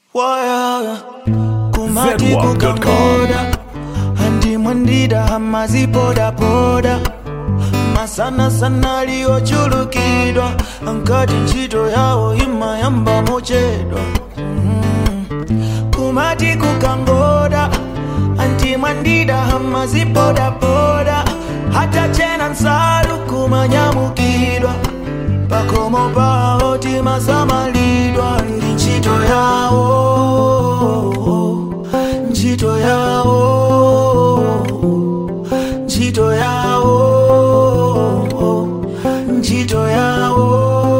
waya kumati Zenwalk.com. kukangoda andimwandida hamazipodapoda masana sana liyochulukidwa ankati ntchito yawo imayamba mochedwa Mm. kumati kukangoda antimwandida hamazipodapoda hata chena nsalu kumanyamukidwa pakomo pawo timasamalidwa ndi ntchito yawo ntchito yawo ntchito yawo ntchito yawo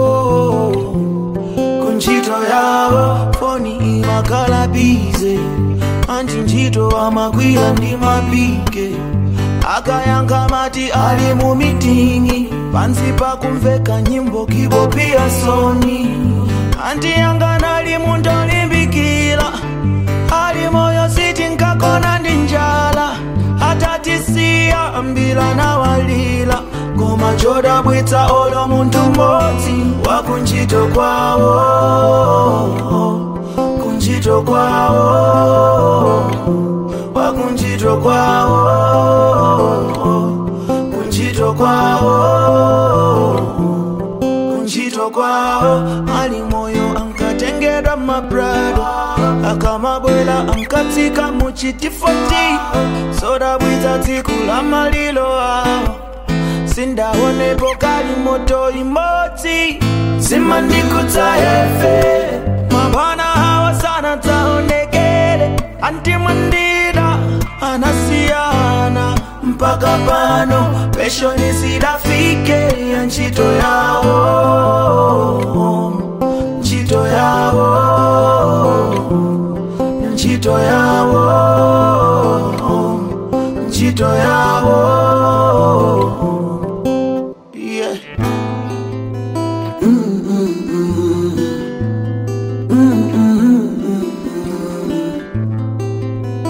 kuntchito yawo foni imakalabize anti ntchito amagwira ndi mapike akayankha mati ali mu mitingi pansi pakumveka nyimbo kibopia soni anti yanga nali munthu olimbikira ali moyo siti nkakona ndi njala atatisiya ambila nawalila koma chodabwitsa olo munthu mmodzi wakuntchito kwawo kuntchito kwawo wakuntchito kwawo kuntchito kwawo kuntchito kwawo ali moyo ankatengedwa mabrado akamabwela ankatsika muchitifoti sodabwitsa tsiku la malilo awo sindaonepo kali moto imodzi zimandikutsa hefe mabwana hawa sana dzaonekele antimwandira anasiyana mpaka pano peshoni sidafike ya ntchito yawo ntchito yawo ntchito yawo ntchito yawo yeah.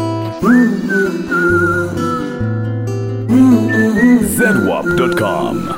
Zenwalk.com.